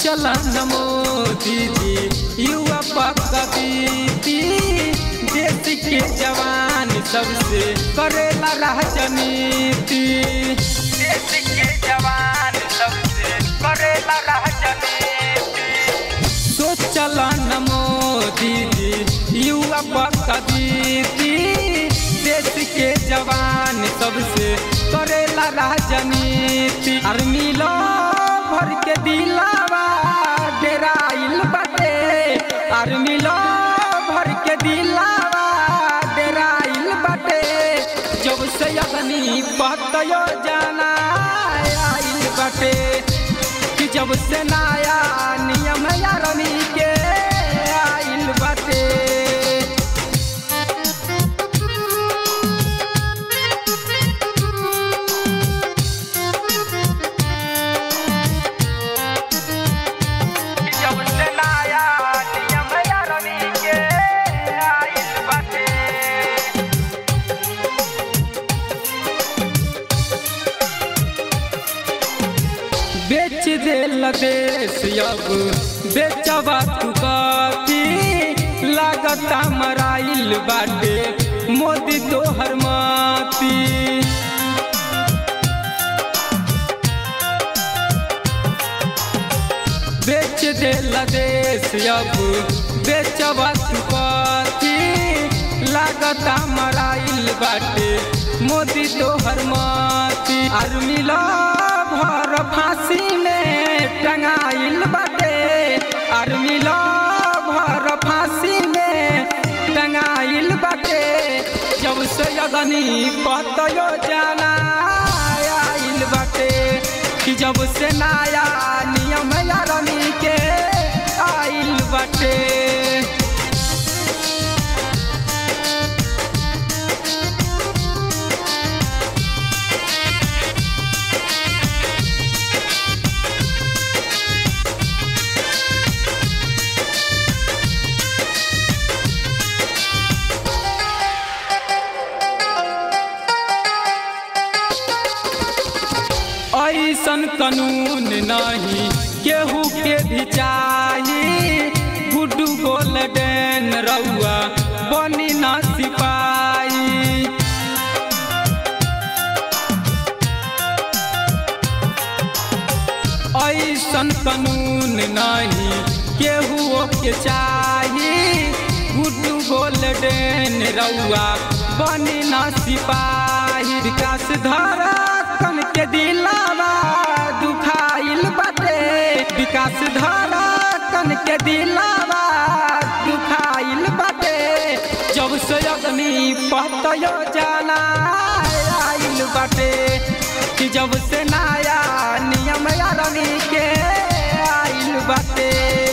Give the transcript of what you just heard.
सोचलन मोदी जी युवा पकड़ती देश के जवान सबसे करेला राजनीति देश के जवान सबसे करेला राजनीति सोचलन मोदी जी युवा पकड़ती देश के जवान सबसे करेला राजनीति आर्मी लो भर के दिलावा डेराइल बाटे आर्मी लो भर के दिलावा डेराइल बाटे जब से अग्नि बतयो जाना आइल बाटे कि जब से नया नियम आर्मी के आइल बाटे जब से नया नियम आर्मी के आइल बाटे बेच देल देश अब बेचबा तू कथी लागता मराइल बाटे मोदी तोहर माती बेच देल देश अब बेचबा तू कथी लागता मराइल बाटे मोदी तोहर माती आर्मी लो भर फांसी में टंगाइल बाटे आर्मी लो भर फांसी में टंगाइल बाटे जब से अगनी पतयो जाना आइल बाटे कि जब से नया नियम आर्मी के आइल बाटे ऐसन कानून नहीं केहू के भी चाही गुड्डू गोल्डन रउआ बनी ना सिपाही ऐसन कानून नहीं केहू के चाही गुड्डू गोल्डन रउआ बनी ना सिपाही विकास धारा कन के दिलावा दुखाइल बाटे विकास धारा कन के दिलावा दुखाइल बाटे जब से अग्नि पतयो जाना आइल बाटे कि जब से नया नियम आर्मी के आइल बाटे